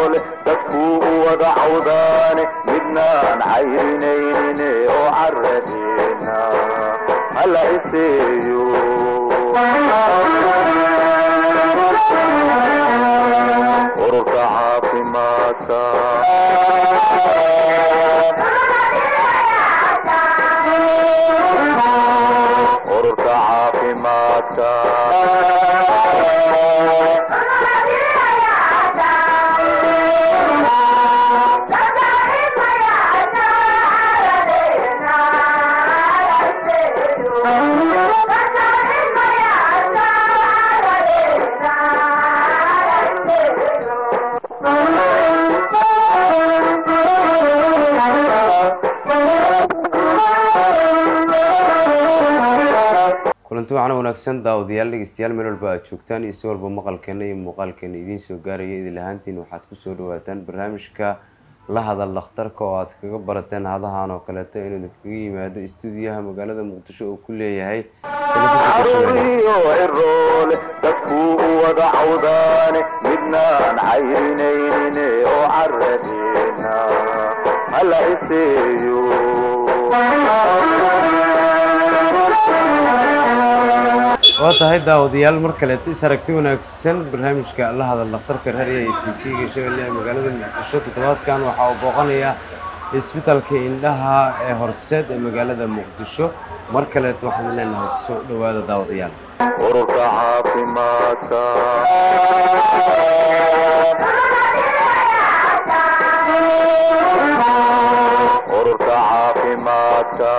dadkuu u wada cawdaane midnaan cayrinaynin oo caradeena hala iseeyo ururka caafimaadka ururka caafimaadka kulanti waxaana wanaagsan daawadayaal dhegeystayaal meel walba aad joogtaan iyo si walba maqalkeena iyo muuqaalkeena idiin soo gaaraya idil ahaantiin waxaad kusoo dhawaataan barnaamijka la hadal dhakhtarka oo aad kaga barateen hadahan oo kaleeto inuu idinkaga yimaado istuudiyaha magaalada muqdisho uu ku leeyahay iyo ciroole dadkuu u wada cawdaane midnaan cayrinaynin oo caradeena hala iseeyo waa tahay daawadayaal mar kaleeto is aragti wanaagsan barnaamijka la hadal dhakhtarka raadiya iyo tv-ga shabeelle ee magaalada muqdisho toddobaadkan waxaa uu booqanayaa isbitaalka indhaha ee horseed ee magaalada muqdisho mar kaleeto waxaan leenahay soo dhowaada daawadayaal ururka caafimaadka ururka caafimaadka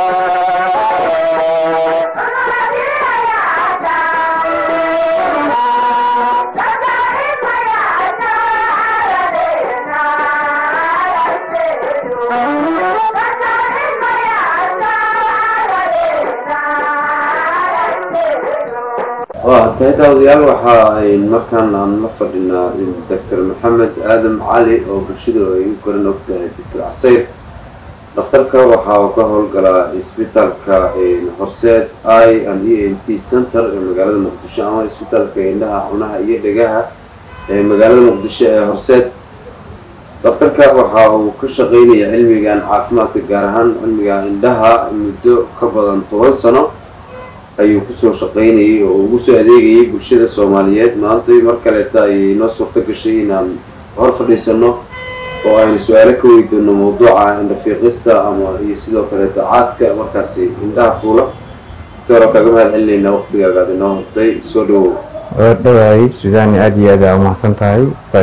waa tahay daawadayaal waxa ay markaan aan la fadhinaa doctor maxamed aadam cali oo bulshada ay u koran ogtahay doctor casayr dhakhtarka waxa uu ka howlgalaa isbitaalka horseed i and e n t center ee magaalada muqdisho ama isbitaalka indhaha cunaha iyo dhegaha ee magaalada muqdisho ee horseed dhakhtarka waxa uu ka shaqeynaya cilmigan caafimaadka gaar ahaan cilmiga indhaha muddo ka badan toban sano ayuu kusoo shaqeynayay oo ugu soo adeegayay bulshada soomaaliyeed maanta mar kaleeta ayay noo suurto gashay inaan hor fadhiisano oo aynu su-aalo ka weydoono mawduuca indhafiiqista ama iyo sidoo kaleeto caadka markaasi indhaha fuula doctoro kaga mahad celinayna waqtigaaga aad inoo hortay soo dhawow waa dhawaay sudaani aada iyo aada umahadsan tahay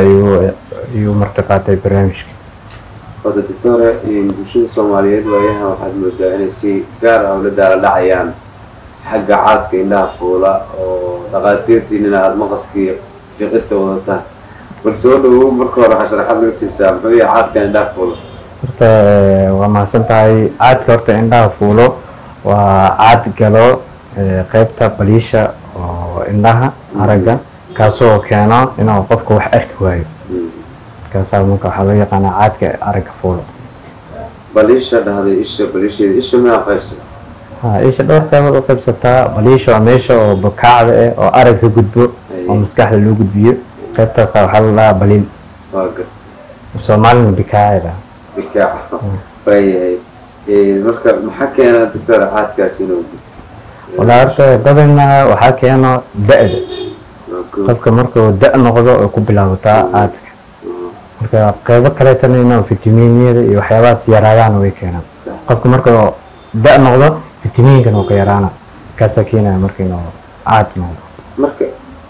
ayuu marti qaatay barnaamijka wada doctore bulshada soomaaliyeed waayahan waxaad moodaa inay si gaar ah ula daala dhacayaan xagga caadka indhaha fuula oo dhaqaatiirtiinina aada maqaskii fiiqista wadataan bal soo dhawow marka hore waxaa sharaxaad laga siisaa muxuu yahay caadka indhaha fuula horta waa mahadsan tahay caadka horta indhaha fuulo waa caad galo qeybta baliisha oo indhaha aragga kaasoo keeno inuu qofka wax arki waayo markaasaa marka waxaa loo yaqaanaa caadka aragga fuulo baliisha dhahday isha baliisheeda isha miyaa qaybsata ha isha dhowr qeybood u qaybsataa baliisha waa meesha oo bakaacda eh oo arag ka gudbo oo maskaxda loo gudbiyo qeybtaasa waxaa la dhahaa baliil waa gar soomaalina bikaacda bikaaca waayahay marka maxaa keena doctor caadkaas inuu walaa horta badana waxaa keeno da-da qofka markuu da- noqdo ay ku bilaabataa caadka marka qeybo kaleetana inuu fitamiiniyada iyo waxyaabahaas yaraadaan way keenaan qofka markuu da- noqdo fitamiinkan uu ka yaraana kaasaa keenaya marka inuu caad noqdo marka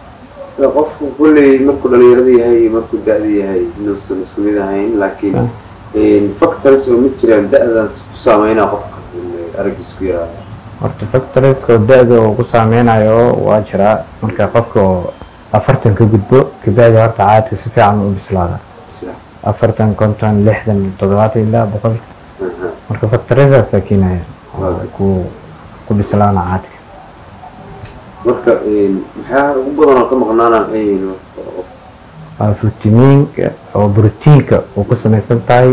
qofku kulley markuu dhalinyarada yahay iyo markuu da-da yahay inuusan isku mid ahayn laakiin factors oo ma jiraan da-daas ku saameynaa qofka araggiis ku yaraada horta factoriska da-da uu ku saameynayo waa jiraa marka qofka oo afartan ka gudbo kabacdi horta caadka si fiican u bislaada afartan konton lixdan toddobaatan ilaa boqol marka factoryadaasaa keenaya oo ku ku bislaana caadka marka maxaa ugu badan oo ka maqnaanaan ayaynu waa fitamiinka oo brotiinka uu ku samaysan tahay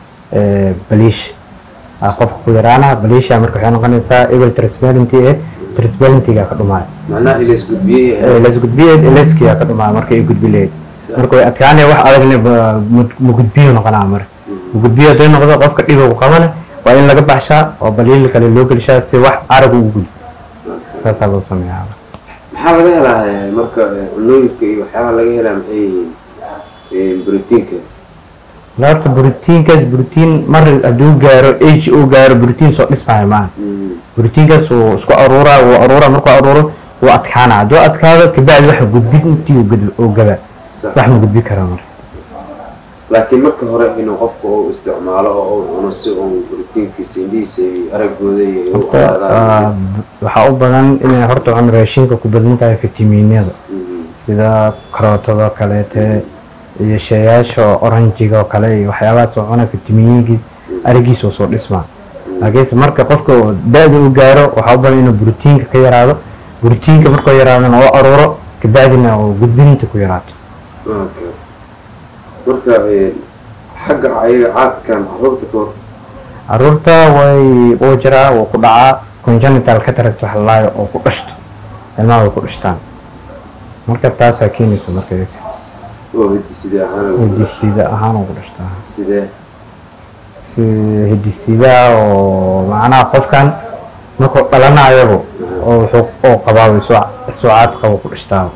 baliisha aa qofka ku yaraana baliisha marka waxay noqonaysaa ebel transparenty eh transparentiga ka dhumaayo macnaha ilays gudbiyey las gudbiyeed eleskiyaa ka dhumaayo marka ay gudbi lahayd marka way adkaanaya wax adagna ba- mud- mugudbiyo noqonaa marka mugudbiyo hadday noqdo qofka dhiba ku qabana waa in laga baxshaa oo baliil kale loo gelishaa si wax arag ugu gudbo saasaa loo sameeyaa maxaa laga helaa eh, marka eh, cunooyinka iyo waxyaabaha laga helaa maxay yihiin brotiinkaas la horta brotiinkaas brotiin mar hadduu gaaro age uu gaaro brotiin soo dhismaayo maaha brotiinkaas wuu isku aruuraa wuu aruuraa markuu aruuro wuu adkaanaa hadduu adkaado kabacdi waxa gudbin intii uu gud- uu gaba Sax. wax ma gudbi karaa marka laakiin marka hore inuu qofka uu isticmaalo oo uu cuno si uu brotiinkiisa indhihiisa iyo araggooda iyo ay u horta qaadaan ah, waxaa u badan inay horta cun raashinka ku badan tahay fitamiinada sida karootada kaleete iyo sheeyaasha oranjiga oo kale iyo waxyaabahaas oo cuna fitamiinkii arigiisa oo soo dhismaa laakiinse marka qofka uu da-da u gaaro waxaa u badan inuu brotiinka ka yaraado brotiinka markuu yaraadana oo aruuro kabacdina uu gudbinta ku yaraato Okay. marka eh, xagga ayaga caadkan caruurta ka hor caruurta way uu jiraa wuu ku dhacaa congenital cataract wax lalaayo oo ku dhashto ilmaha way ku dhashtaan marka taasaa keenaysa marka oo hidiside ahaan lagu dhasho. hidisida ahaan uu ku dhashtaa sidee si hidisidaa oo macnaha qofkan markuu dhalanayoba oo wuxuu oo qabaa suucaad qabo ku dhashtaa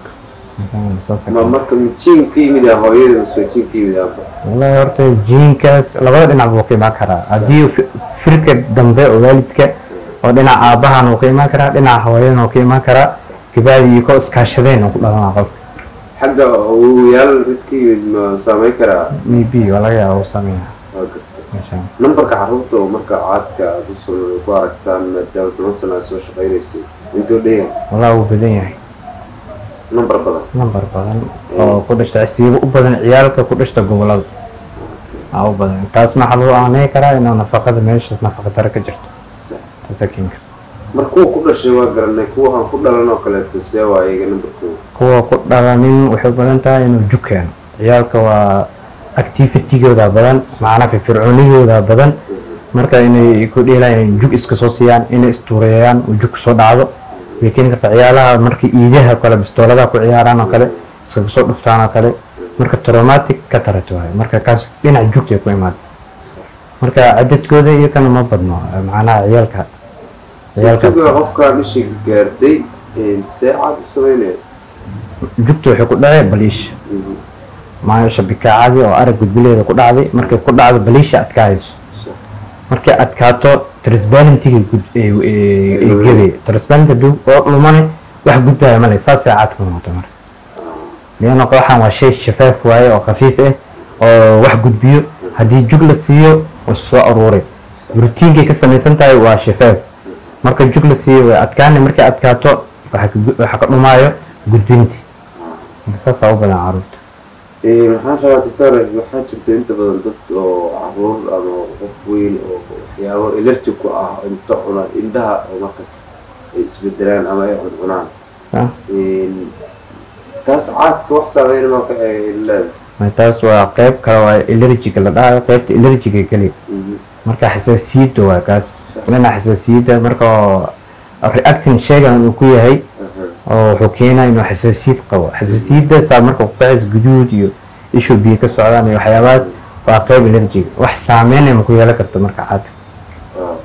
ma marka jiin ka yimid ah hooyada mise jiin ka yimid ah wallahi horta jiinkaas labada dhinac buu ka imaan karaa haddii fi- firka dambe oo waalidka oo dhinaca aabbahan uu ka imaan karaa dhinaca hooyadan uu ka imaan karaa gabaadi iyo ko iskaashadeen uu ku dhalanaa qofka xagga ogoyaal mid ka yimid ma saameyn karaa maybe waa laga yaaba uu sameeyaa Waa gartay. meeshaan nambarka caruurta oo marka caadka aad u soo ku aragtaan maadaama toban sana aad soo shaqaynaysay intuu dheeyahay wallahi wuu badan yahay nambar badan nambar badan oo ku dhashta siiba u badan ciyaalka ku dhashta gobolada aa u badan taasna waxaa lagu aaneyn karaa inuu nafaqada meesha nafaqa daro ka jirto taasaa keeni karta mar kuwa ku dhashay waa garanay kuwa aan ku dhalan oo kaleeto see waa iyaga nambarkooda kuwa ku dhalanin waxay u badan tahay inuu jug keeno ciyaalka waa activitygooda badan macnaa firfircoonigooda badan marka inay ku dheelayaan jug iska soo siiyaan inay istuureeyaan uu jug soo dhacdo way keeni kartaa ciyaalaha markii iidaha kale bistooladaha ku ciyaaraan oo kale iskaga soo dhuftaan oo kale marka traumatic ka tarato waayo marka kaas dhinac jugtay ku imaada marka cadadkooda iyo kana ma badno macnaha ciyaalka jugga ciyaalkaas qofkaan ishii gaartay see caad u sameynaya jugta waxay ku dhacee baliisha maasha bikaacadii oo arag gudbileeda ku dhacday markay ku dhacdo baliisha adkaayso markay adkaato transparentiga gebe transparent haduu oo lumane wax gudbaya male saasay caadka noqota marka lianna waxaan waa shay shafaaf waaye oo khafiif ah oo wax gudbiyo haddii jug la siiyo way soo aruuray rutiinkay ka samaysan tahay waa shafaaf marka jug la siiyo way adkaanay markay adkaato waxa ka gu- waxa ka dhumaayo gudbinti marka saasaa u badan caruurta waxaan rabaa doctor waxaa jirta inta badan dad oo caruur ama qof weyn oo waxyaabo elerji ku ah inta cuna indhaha oo markaas ay isbedelaan ama ay cuncunaan Ah. taas caadka wax saameyn ma ka ay leedahay Ma taas waa qayb kale waa allergiga la dhahayo qaybta allergiga keliya marka xasaasiyadda waa kaas dhinaca xasaasiyadda marka oo reacting sheegan uu ku yahay oo wuxuu keenaa inuu xasaasiyad qabo xasaasiyadda saa marka kuqacis guduud iyo ishu biyo ka socdaan iyo waxyaabahaas waa qayb allergiga wax saameynaya ma ku yeelan karta marka caadka waa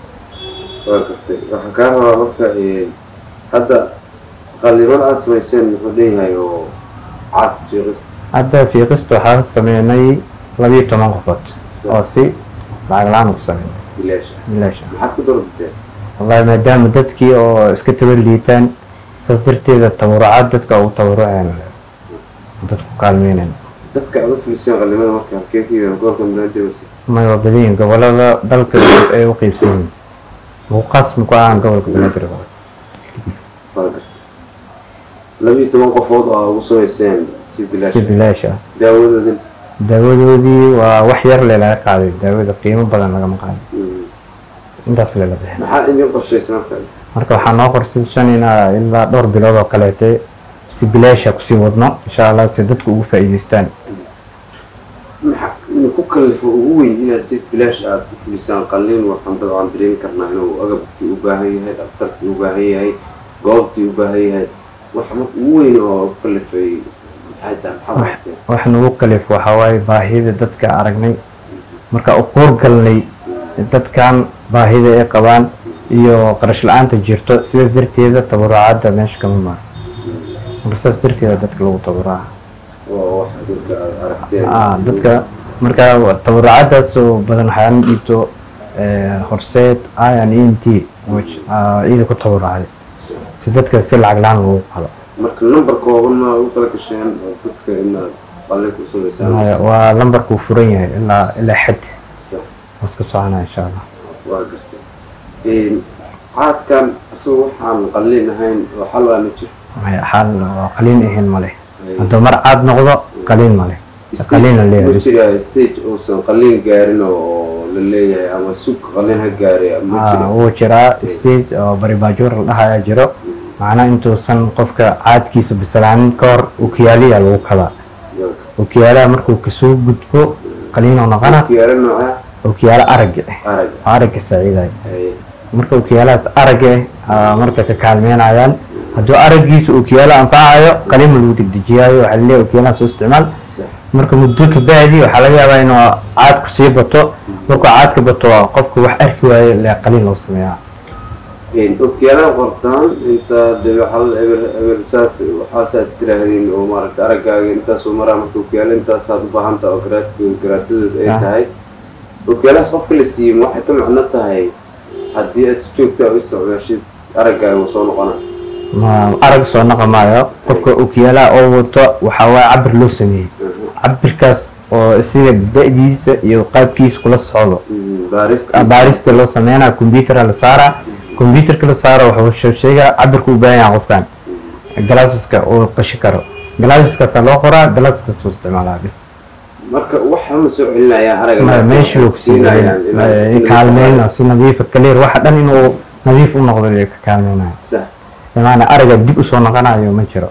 gartay waxaan kaa rabaa marka hadda qaliman aad samayseen muxuu leeyahay oo caad jeeqista hadda fiiqista waxaa sameynay labiyo toban qofood oo si lacag la-aan ugu sameynay bilaasha bilaasha maxaad ku doorateen wallahi maadaama dadkii oo iska tabar liitaan saas darteeda tabarucaad dadka ugu tabaruceen dadku kaalmeynen dadka aad u filiseen qalimada marka halkee ka yimid gobolka munaadibas may waa badan yihiin gobolada dalka ay u qeybsan yihiin ugu qaasmi ku ahaan gobolka banaadir waa gartay labiyo toban qofood oo aad ugu samayseen si si bilaasha bilaash ah daawadoodin daawadoodii waa wax yar le laga qaaday daawada qiimo badan lagama qaadin intaas lela bixin maxaa idin qorshaysa marka marka waxaa noo qorsaysanayna ilaa dhowr bilood oo kaleete si bilaasha kusii wadno insha allah si dadku ugu faa'iidaystaan maxaa ku kallifo ugu weyn inaad si bilaash aad ku fulisaan qalliin waxaan dabcan dareemi karnaa inuu agabkii u baahan yahay dhakhtarkii u baahan yahay goobtii u baahan yahay wax marka ugu weyn oo ku kallifay maxay tahay maxaad aragteen wax nagu kalif waxaa waaye baahida dadka aragnay marka u kuur galnay dadkan baahida ay qabaan iyo qarash la-aanta jirto sidaas darteeda tabarucaadda meesha kama maro marka saas darteeda dadka lagu tabaruca oo wax dadka aad aragteen ah dadka marka tabarucaadaas oo badan waxaan dhiibto eh, horseed ian e n t which, ah, iyada ku tabarucday si dadka si lacag la-aan lagu qado marka number kooban ma ugu tala gasheen oo dadka inaad qalin ku samaysaan Maya, waa lambarkuu furan yahay ilaa ilaa xad Sax. waa iska soconaa insha allah waa gartay Een, caadkan isaga waxaan qalin ahayn oo xal waa ma jiro Maya, xaal waa qaliin ahayn male hadduu mar caad noqdo qaliin male qaliin la ma leeyahay jira stage uusan qalin gaarin oo la leeyahay ama sug qalin ha gaari ma Ah, jiro wuu jiraa stage oo baribaajoor la dhahayaa jiro macnaa intuusan qofka caadkiisa bislaanin ka hor ukiyaaliya lagu kadaa ukiyaalaha markuu kasoo gudbo qaliinoo noqona kiyaara nooca ukiyaalo aragga ah arag oo aragga saaciidaya Haye. marka ukiyaalahaas aragga ah marka ka kaalmeynayaan hadduu araggiisa ukiyaalo anfacayo qaliima lagu degdejiyaayo waxaa laleeyahay ukiyaalaha soo isticmaal marka muddo ka bacdi waxaa laga yaabaa inuu caadku sii bato markuu caadka bato qofka wax arki waayo le qaliin loo sameeyaa Een, okyaalaha qortaan inta dee waxaa eber eber saas waxaasaad tiraahdeen oo maaragta araggaaga intaasoo maraa marka okyaala intaasaad u baahan tahay oo garaad garaadadeed ay Ah. tahay okyaalahaas qofka la siiyey waxay ka macno tahay haddii aad si joogta u isticmaashid araggaaga wuu soo noqona ma arag soo noqon maayo qofka ukiyaalaha oo wato waxaa waaye cabir loo sameeyey cabirkaas oo sida da-diisa iyo qaabkiisa kula socdo baarista baarista loo sameynaa compuutera la saaraa compuuterka la saaro wuxuu sheegaa cabirka u baahan yahay qofkan galaasaska uu qashi karo galaasaskaasaa loo qoraa galaasaskaas uu isticmaalaa bis marka waxa ma soo celinayaan aragga Ma- meeshuu ku siinayaan kaalmeyna si nadiifa kaleer waxa dhan inuu nadiif u noqdo ayay ka kaalmeynaya sax imaana araga dib usoo noqonayo ma jiro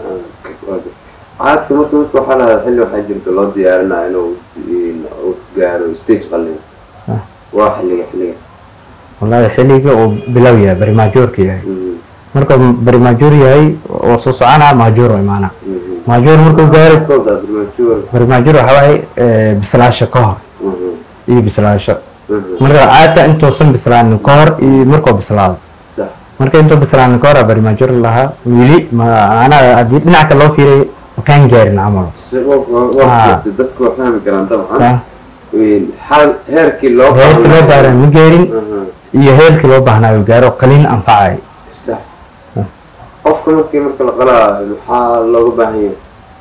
caadka marka marka waxaa lahaa xilli waxaa jirta loo diyaarinaya inuu uu gaaro stage qalin Ah. waa xilliga xilligaas wallahi xilliga uu bilow yahay barimaajoorka yahay Mhm, marka barimaajoor yahay oo soo soconaa maajoor oo imaana mhm. maajoor markuu gaaro Kooda premature. barimaajoor waxaa waaye eh, bislaasho ka hor Mhm, iyo bislaasho mhm. marka caadka intuusan bislaanin ka hor iyo markuu bislaado Sax. marka intuu bislaanin ka hor barimaajoor lahaa weli maanaa haddii dhinaca loo fiiriyo makaan gaarin camal Si- wa- wa- waa Ah. jirta, dadku waa fahmi karaan dabcan Sa- Een, xal- heerkii loo heerkii loo gaaran ma gaarin Mhm, iyo heerkii loo baahnaayo gaaro qaliin anfacay sax. Ah. qofka markii marka la qalaa maxaa looga baahan yahay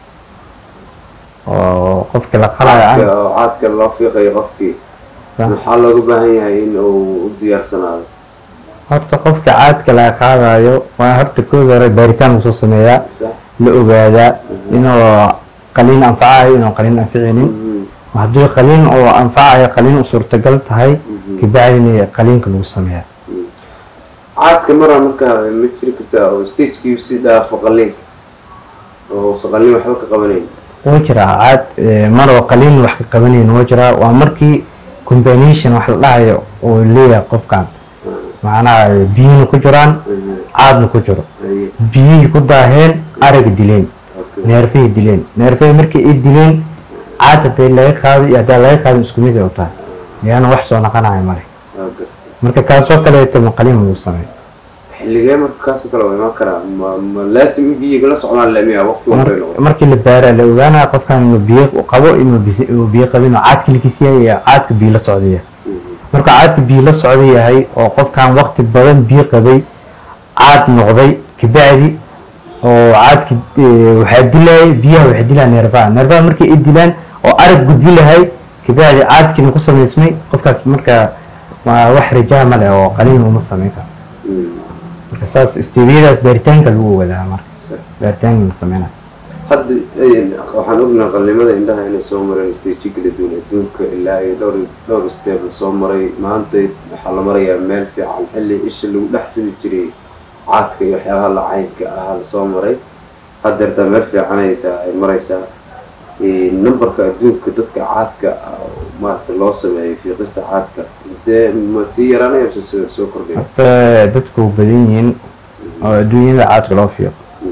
oo qofkii la qalayo caadka oo caadka loo fiiqayo qofkii Sa- maxaa looga baahan yahay in uu u diyaarsanaado horta qofka caadka laga qaadayo waa horta kooda hore baaritaan lasoo sameeyaa sax la ogaadaa inuu qaliin anfacayo inuu qaliin anficinin Mhm, haddii qaliin oo anfacayo qaliin u suurtagal tahay mhm. kabacdina qaliinka lagu sameeyaa caadka maraa markaa ma jiri kartaa oo stagekii si dhaafo qaliinka oo uusan qaliin waxba ka qabanayn wuu jiraa caad eh, maroo qaliin wax ka qabanayn wuu jiraa waa markii combination wax la dhahayo oo leeyahay qofkan macnaha biyihina ku jiraan Mhm, caadna ku jiro haye, biyihii ku daaheen araga dileen okay. neerfihii dileen neerfihii markii ay dileen caad hadday laga qaado iyo haddaa laga qaadin isku mid ay u tahay yaana wax soo noqonayo male Okay. marka kaasoo kaleeto ma qaliin lagu sameeyo xilligee marka kaasoo kale waa imaan karaa ma ma laasim in biyiga la socdaan lemiya waqti walba ay noqoto markii la baara la ogaanaya qofkan inuu biyo qabo inuu bis- inuu biyo qabin oo caadka likis yahay iyo caadka biyo la socda yahay marka caadka biyo la socda yahay oo qofkan waqti badan biyo qabay caad noqday kabacdi oo caadki eh, waxaa dilaya biyaha waxaa dilaya neerfaha neerfaha markii ay dilaan oo arag gudbi lahay kabacdi caadkiina ku samaysmay qofkaas marka waa wax rajaa ma leh oo qaliin uma samayn karo marka saas istiibiyadaas baaritaanka lagu ogaadaa marka baaritaanka la sameynaya hadda een, waxaan ognaa qalnimada indhaha inay soo mareen staji kala duwan adduunka ilaa iyo dhowr dhowr step la soo maray maanta waxaa la marayaa meel fiican xilli isha lagu dhex ridi jiray caadka iyo waxyaabaha lacaynka ah la soo maray haddeertaa meel fiicanaysaa ay maraysaa Een, numberka adduunka dadka caadka ah oo maarata loo sameeyay fiiqista caadka dee ma sii yaraanaya mise soo soo kordhaya horta dadku u badan yihiin oo adduunyada caadka loo fiiqo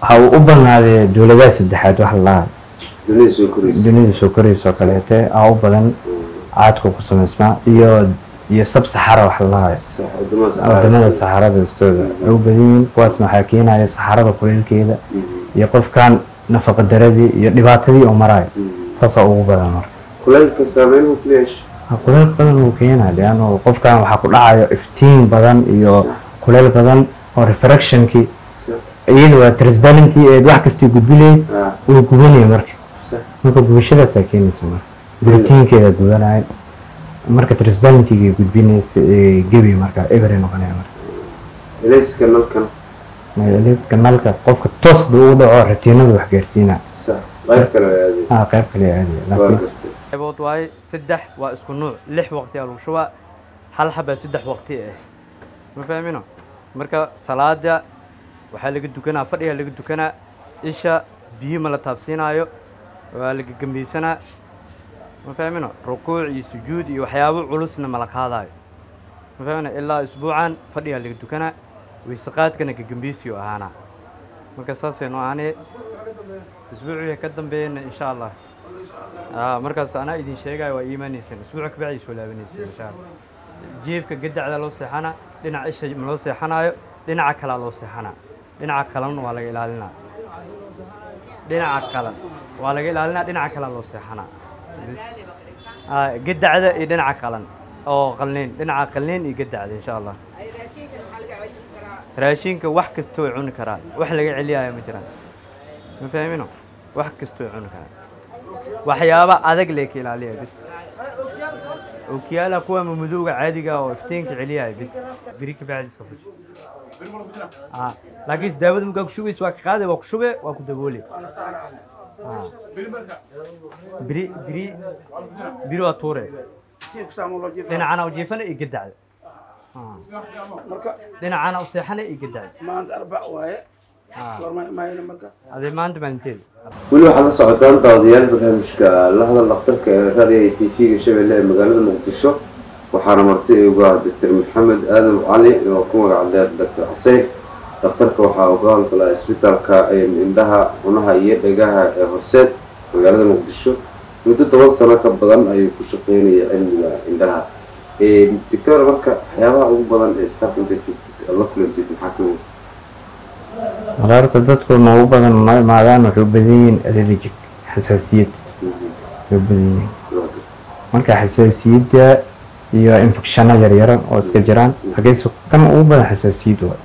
waxa uu u badnaaday dowladaha saddexaad wax lalaha dunida soo koraysa dunida soo koraysa oo kaleete aa u badan caadka ku samaysnaa iyo iyo sab saxara wax lalahayo sax wadamada saxaara wadamada saxarada istooda ay u badan yihiin kuwaasna waxaa keenaya saxarada kuleylkeeda iyo qofkan nafaqa daradii iyo dhibaatadii oo marayo saasaa ugu badan marka kulaylka saameyn uu ku yeesha Ha, kuleyl badan uu keenaa leano qofkan waxaa ku dhacayo iftiin badan iyo kuleyl badan oo refractionkii iyada waa transparenty eed wax kastii gudbilayay Ah, uu gubanaya marka sax marka gubashadaasaa keenaysa marka guritiinkeeda gubanaya marka transparentyga gudbinaysa ee gebi marka ebery noqonaya marka elayska nalkan electric nalka qofka toos buu ugu dhaco ratiinadu wax gaarsiina sax qayb kale way aadeen ah qayb kale aadaya waa laakiin gartay qaybood waaye saddex waa isku nuuc lix waqti aa lagu shubaa hal xabaa saddex waqti ah ma fahmino marka salaada waxaa laga dukanaa fadhiga laga dukanaa isha biyo ma la taabsiinaayo waa laga gambeysanaa ma fahmino rukuuc iyo sujuud iyo waxyaabo culusna ma la qaadaayo ma fahmino ilaa isbuucan fadhiga laga dukanaa weyseqaadkana gagambeysiyo ahaanaa marka saasaynu ahaanee isbuucii ka dambeeyana insha allah آه مركز أنا إذن شيء قاي وإيمانيسن أسبوع كبعي شو لابنيسن إن شاء الله جيف كجدع ذا لو سيحنا لنا إيش ملو سيحنا لنا عكلا لو سيحنا لنا عكلا ولا إلالنا لنا عكلا ولا إلالنا لنا عكلا لو سيحنا آه جدع ذا لنا عكلا أو قلنين لنا عقلين يجدع ذا إن شاء الله raashinka wax kastoo cuni karaa wax laga celiyayo ma jiraan ma fahmino wax kastoo cuni karaa waxyaaba adag lee ka ilaaliya bis ookiyaala kuwa mamadowga caadiga oo iftiinka celiyaya bis biri ka bacdiska fuj Ah, laakiin daawada markaa ku shubaysa waa ka qaade waa ku shube waa ku daboole Ah. biri biri biri waa tuure dhinacana u jiifana iyo gadacda Ah. dhinacana u seexana iyo gadacda maanta arbac waaye Ah. goorma imaayna marka adee maanta maalinteeda weli waxaad la socotaan daawadayaal barnaamijka la hadal dhakhtarka ee raadiga t v-ga shabeelle ee magaalada muqdisho waxaana marti ugu ah doctor maxamed aadan cali oo ku magac dheer doctor xaseyn dhakhtarka waxaa uga howlgalaa isbitaalka indhaha cunaha iyo dhegaha ee horseed magaalada muqdisho muddo toban sano ka badan ayuu ku shaqeynaya cilmiga indhaha doctor marka waxyaabaha ugu badan ee staff inta joogtid aad la kulantid maxaa ka mid mararka dadku noogu badan ma imaadaan waxay u badan yihiin allergic xasaasiyad way u badan yihiin marka xasaasiyadda iyo infecshano yaryara oo iska jiraan hageese kan ugu badan xasaasiyad waa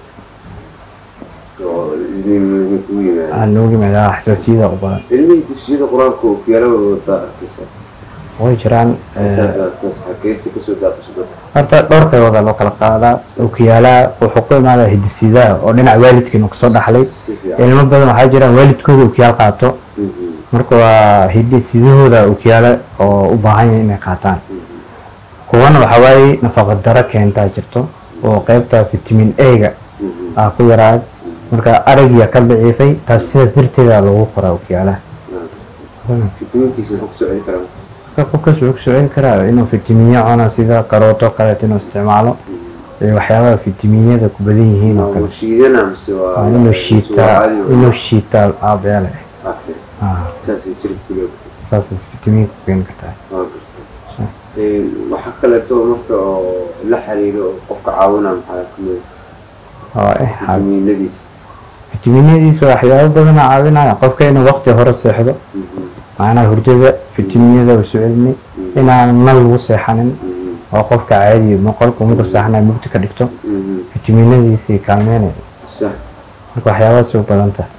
oo idin kugu yimaada aan noogu yimaadaa xasaasiyada u badan ilmihii dugsiyada qur-aanka oo kiyaalada wadaa arkaysa way jiraan eh, xageysi kasoo daaqasho dadka horta dhowr qaybooda loo kala qaadaa okiyaalaha wuxuu ku imaadaa hidisidaha oo dhinaca waalidkiina kasoo dhaxlay si fiican ilmo badan waxaa jira waalidkooda okiyaal qaato Mhm, marka waa hidisidahooda okiyaale oo u baahan yahay inay qaataan kuwana waxaa waaye nafaqa daro keentaa jirto oo qaybta vitamin a-ga mhm, aa ku yaraad marka aragiya ka daciifay taas sidaas darteeda lagu qoraa okiyaalaha fitamiinkiisa wuxuu kusoo celi karaa marka qofkaas wuxuu ku socon karaa inuu fitamiinyo cuno sida karooto kaleeto inuu isticmaalo iyo waxyaabaha fitamiinyada ku badan yihiin oo waa kale shiidana mise waa waa inuu shiitaa inuu shiitaa aabeele Okay, ah saasay jirka ku leegtay saasas fitamiinka ku keeni kartaa waa gartay waxaa kaleeto marka oo la xiriiro oo qofka caawinaa maxaa kamid oo eh xaal fitamiinadiisa fitamiinadiisa waxyaabo badana caawinaya qofka inuu waqti hore seexdo Mhm, macnaha hurdada fitamiinyada u soo celinay inaan nal lagu seexanin mhm, oo qofka caadiya ma qolka marku seexanay mugdi ka dhigto mhm. fitamiinadiisii kaalmeynaya sax marka waxyaabahaas u badan tahay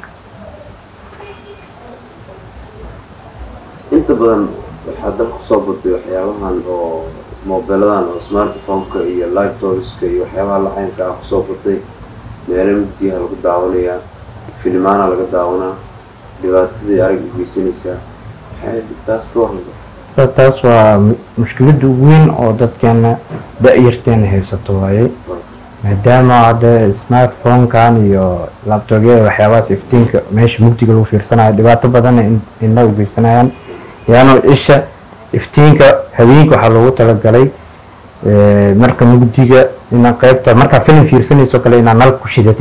inta badan waxaa dalka kusoo baday waxyaabahan oo moobeeladan oo smartphone-ka iyo laptopska iyo waxyaabaha lacaynka ah kusoo batay meelo mugdiyaha lagu daawanayaa filimaana laga daawanaa dhibaatadii arag u geysanaysaa maxay taas ka warraba Ta- taas waa mu- mushkiladda ugu weyn oo dadkeena da-yarteena haysato waaye maadaama hadda smartphone-kan iyo laptopyada waxyaabahaas iftiinka meesha mugdiga lagu fiirsanayo dhibaato badanna in- indhaha u geysanayaan yaano isha iftiinka habeenka waxaa loogu talagalay eh, marka mugdiga ina qaybta markaa filim fiirsanayso kale inaad nal ku shidatid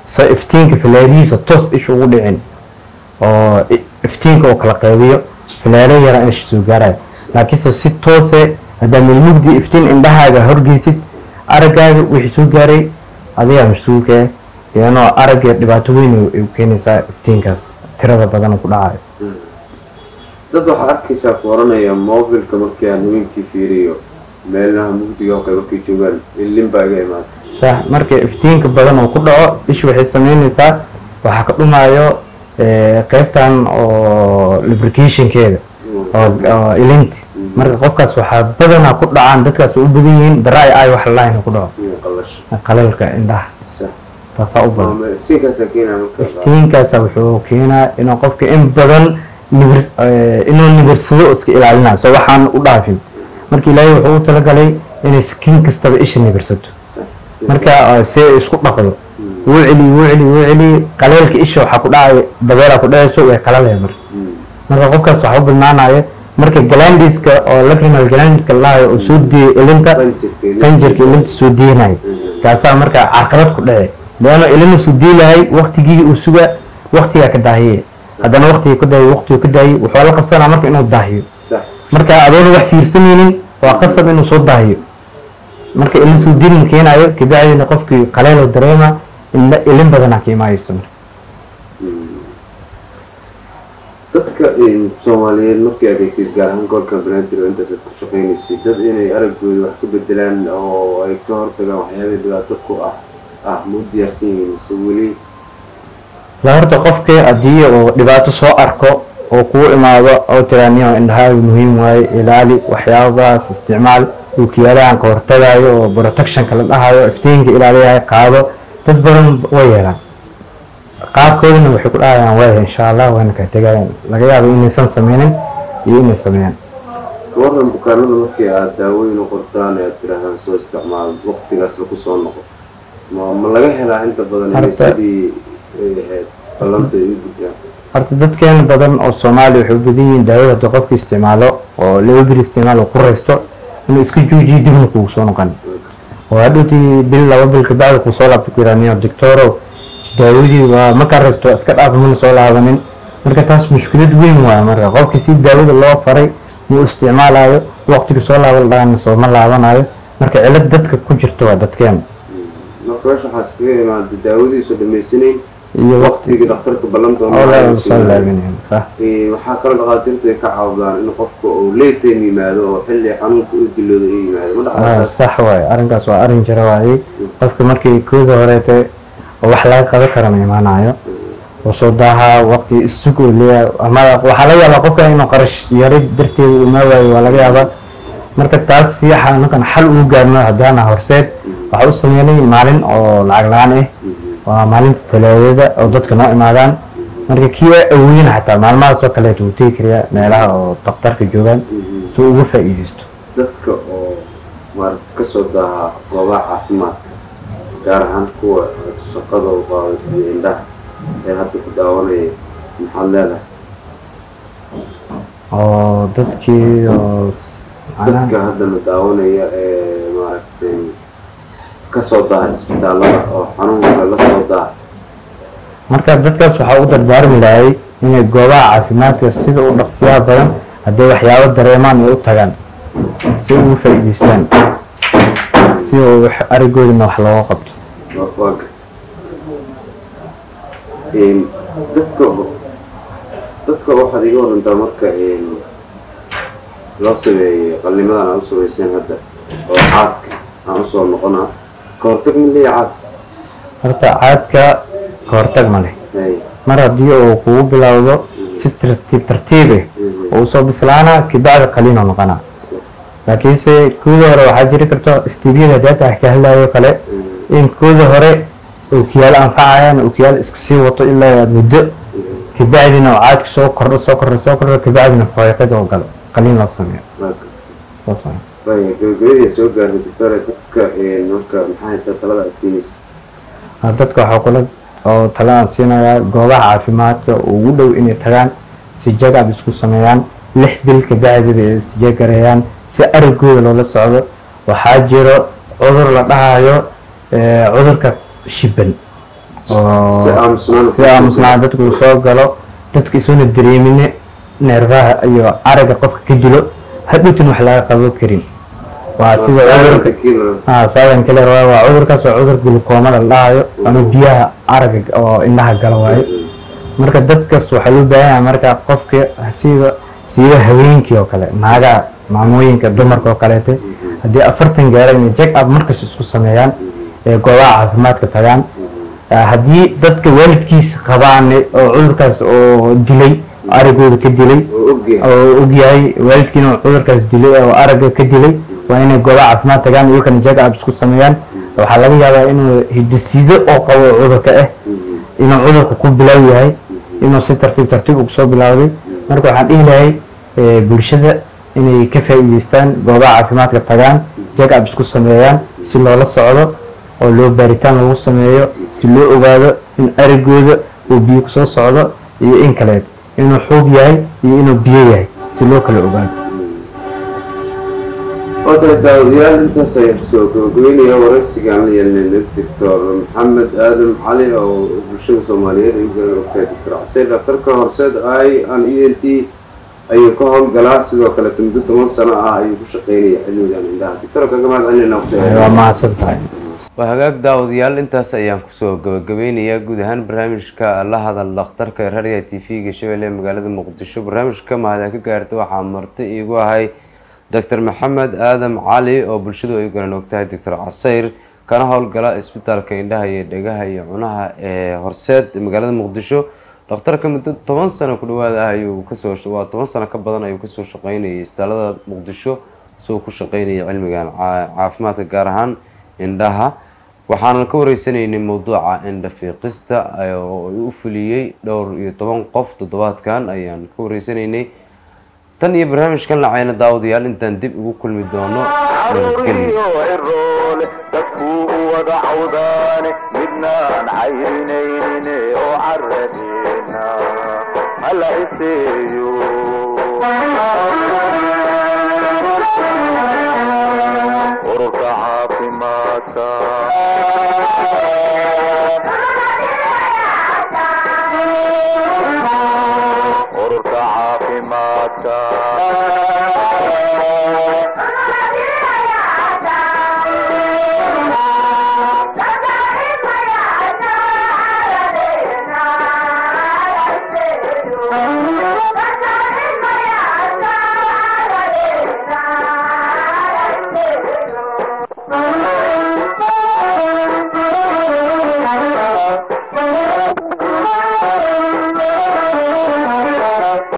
so iftiinka filaarihiisa toos isha ugu dhicin oo i- iftiinka oo kala qaybiyo filaaro yara in isha soo gaaraya laakiinse si toose haddaa milmugdi iftiin indhahaaga horgeysid araggaaga wixii soo gaaray adigaa mas-uulka ah iyanoo aragga dhibaato weyn ay u keenaysaa iftiinkaas tirada badan ku dhacayo dad waxaa arkaysaa ku oranaya mobilka markii aan haweenkii fiiriyo meelaha mugdiga oo kale markay joogaan ilin baa iga imaata sax marka iftiinka badan oo ku dhaco isha waxay sameynaysaa waxaa ka dhumayo eh, qaybtan oo lubricationkeeda oo oo ilinti marka qofkaas waxaa badanaa ku dhacaan dadkaas u badan yihiin dry eye wax line ku dhaco iyo qalash qalalka indhaha sax taasaa u badan Ama iftiinkaasaa keenaya marka iftiinkaasa wuxuu keenaa inuu qofka in badan nibir eh, inuu nibirsado iska ilaalinayo so waxaan u dhaafin marka ilaahay wuxuu u talagalay inay sakiin kastaba isha nibirsato sax si- marka uh, si ay isku dhaqdo wuu celi wuu celi wuu celi qaleelka isha waxaa ku dhacaya dabeelaa ku dhacayso way qalalaya marka Mm. marka qofkaas waxaa u badnaanaya marka galandiska oo lacrimal galandiska lalahayo oo soo diiya ilinta Qanjirka, qanjirka ilinta soo diinaya kaasaa marka carqalad ku dhace leano ilinu soo diilahay waktigii uu suga waktigaa ka daahiye haddana waktiga ka daahiye waktigu ka daahiyey wuxuu la qabsanaa marka inuu daahiyo sax marka adoona wax fiirsanaynin waa qasab inuu soo daahiyo marka ilin soo dirin keenayo kabacdina qofkii qaleelo dareema ilin ilin badanaa ka imaayeyso marka dadka in soomaaliyeed markii adeegtid gaar ahaan gobolka banaadir oo intaasaad ku shaqaynaysay dad inay araggooda wax ka bedelaan oo ay ka hortagaan waxyaabay dhibaato ku ah ah ma u diyaarsan yihiin mise weli la horta qofkii haddii uu dhibaato soo arko oo kuu imaado oo tiraaniyo indhahaaga muhiim waaye ilaali waxyaabahaas isticmaal ookiyaalahan ka hortagayo oo protectionka la dhahayo iftiinka ilaaliyahay qaado dad badan way yeelaan qaabkoodana waxay ku dhahayaan waaya insha allah wayna ka tegayaan laga yaabo inaysan sameynin iyo inay sameeyaan waran bukaanada markii aad daawooyin u qortaan ee aad tirahdaan soo isticmaal waqtigaas lagu soo noqo ma ma laga helaa inta badan inay Horta- sidii ay ahayd ballanta ay u gudbaan horta dadkeena badan oo soomaaliya waxay u badan yihiin daawada haddii qofka isticmaalo oo laba bir isticmaal uu ku raysto inuu iska joojiyo dibna kugu soo noqon oo hadhowtii bil laba bil kabacdi kuu soo laabta ku yiraaniyo doctorow daawadii waa markaa raysto waa iska dhaaf mana soo laabanin marka taas mushkilad weyn waaya marka qofkii si daawada loo faray muu isticmaalayo waqtiga soo laaban lahaana sooma laabanayo marka cilad dadka ku jirta waa dadkeena marka meesha waxaa iskaga imaada daawadiisu dhamaysanayn iyo waqti waqtigii dhakhtarka ballanta oo la soo laabanayo sax Ee, waxaa kaloo dhakhaatiirtu ay ka caawdaan in qofka uu leyteen yimaado oo xilli xanuunka u dilooda ay yimaado ma Ah, dhacdaas sax waaye arrinkaas waa arrin jira waaye qofka markii kooda horeete oo wax laga qaban karana imaanayo oo soo daahaa waqti isug uu leeyahay ama waxaa laga yaabaa qofka inuu qarash yari darteeda uu maawaayo waa laga yaabaa marka taas si xanuunkan xal ugu gaarno haddaana horseed waxaa u sameynay maalin oo lacag la-aan ah waa maalinta talaadada oo dadka noo imaadaan marka kii waa awoodin xataa maalmahaas oo kaleeto uu tegi kariyaa meelaha oo daktarka joogaan si uu uga faa'iideysto dadka oo maaragta kasoo daaha goobaha caafimaadka gaar ahaan kuwa shaqada u qaadatay indhaha ee hadda ku daawanaya maxaad leedahay oo dadkii oo dadka haddana daawanaya ee maaragtay kasoo daaha isbitaallada oo xanuunka la soo daaha marka dadkaas waxaa u dardaarmi lahay inay goobaha caafimaadka sida u dhaqsiyaha badan hadday waxyaabo dareemaan ay u tagaan si ugu faa'iidaystaan si uu wax- arigoodina wax looga qabto waa waa garta Een, dadka dadka waxaad iga warantaa marka een, loo sameeyey qallimadan aan u samayseen hadda oo caadka aan usoo noqonaa ka hortag ma leeya caadka horta caadka ka hortag ma leh Hay, mar haddii uu kugu bilowdo si tartiib tartiib ah oo usoo bislaana kabacdi qaliinoo noqonaa laakiinse kooda hore waxaa jiri karto stiibyada data ka hadlayo kale in kooda hore ookiyaalo anfacayaan ookiyaalo iska sii wato ilaa aad muddo kabacdina oo caadka soo kordho soo kordho soo kordho kabacdina faaqiqada oo galo qaliin loo sameeyo waa garta saas waaye. Waaya, gabagabadii soo gaarnay doctore dadka een, marka maxay tahay talada aad siinaysa Ah, dadka waxaa kula oo talaan siinayaa goobaha caafimaadka oo ugu dhow inay tagaan si jagab isku sameeyaan lix bil kabacdiba ay isjagareeyaan si aragooda loola socdo waxaa jiro cudur la dhahayo eh, cudurka shiban oo Si aamusnaan si aamusnaan dadku uu soo galo dadka isuuna dareemine neerfaha iyo aragga qofka ka dilo hadhowtin wax laga qabo karin waa sida cudurka ah saadan kale waa waa cudurkaas waa cudur glukoomada la dhahayo ama biyaha aragga oo indhaha gala waayo marka dadkas waxaa loo baahan yahay marka qofka sida siiba haweenkii oo kale naagaha maamooyinka dumarka oo kaleete haddii afartan gaara inay check up markas isku sameeyaan ee goobaha caafimaadka tagaan Ah, haddii dadka waalidkiisa qabaan oo cudurkaas oo dilay aragooda ka dilay oo ogyahay waalidkiina uu cudurkaas dilay oo aragga ka dilay waa inay goobaha caafimaad tagaan iyakana check up isku sameeyaan waxaa laga yaabaa inuu hidisido oo qabo cudurka ah inuu cudurka ku bilow yahay inuu si tartiib tartiib ugu soo bilowday marka waxaan dhihi lahay eh, bulshada inay ka faa'iideystaan goobaha caafimaadka tagaan check up isku sameeyaan si loola socdo oo loo baaritaan lagu sameeyo si loo ogaado in aragooda uu biyo kusoo socdo iyo in kaleed inuu xuub yahay iyo inuu biyo yahay si loo kala ogaado oo kale daawadayaal intaas ayaan kusoo gabagabeynaya waraysigaan la yeelnay doctor maxamed aadan cali oo bulshada soomaaliyeed ay u garan ogtahay doctor xaseen dhakhtarka horseed i an e n t ayuu ka howlgalaa sidoo kale muddo toban sano ah ayuu ku shaqeynaya cilmigan indhaha doctor kaga mahad celinayna waqtiga waa mahadsan tahay waa hagaag daawadayaal intaas ayaan kusoo gabagabeynayaa guud ahaan barnaamijka la hadal dhakhtarka raadiga t v-ga shabeelle ee magaalada muqdisho barnaamijka mahada ka gaarta waxaa marti iigu ahay doctor maxamed aadam cali oo bulshadu ay garan ogtahay doctor casayr kana howlgala isbitaalka indhaha iyo dhegaha iyo cunaha ee horseed magaalada muqdisho dhakhtarka muddo toban sano ku dhawaad ah ayuu kasoo waa toban sano ka badan ayuu kasoo shaqeynayay isbitaalada muqdisho isagoo ku shaqeynaya cilmigan caa- caafimaadka gaar ahaan indhaha waxaanan ka wareysanaynay mowduuca indha fiiqista oo u fuliyey dhowr iyo toban qof toddobaadkan ayaan ka wareysanaynay tan iyo barnaamijkan lacayna daawadayaal intaan dib ugu kulmi doono nabadgelyo caruuriyo ciroole dadkuu u wada cawdaane midnaan cayrinayne oo caradeena hala iseeyo ururka caafimaadka ururka caafimaadka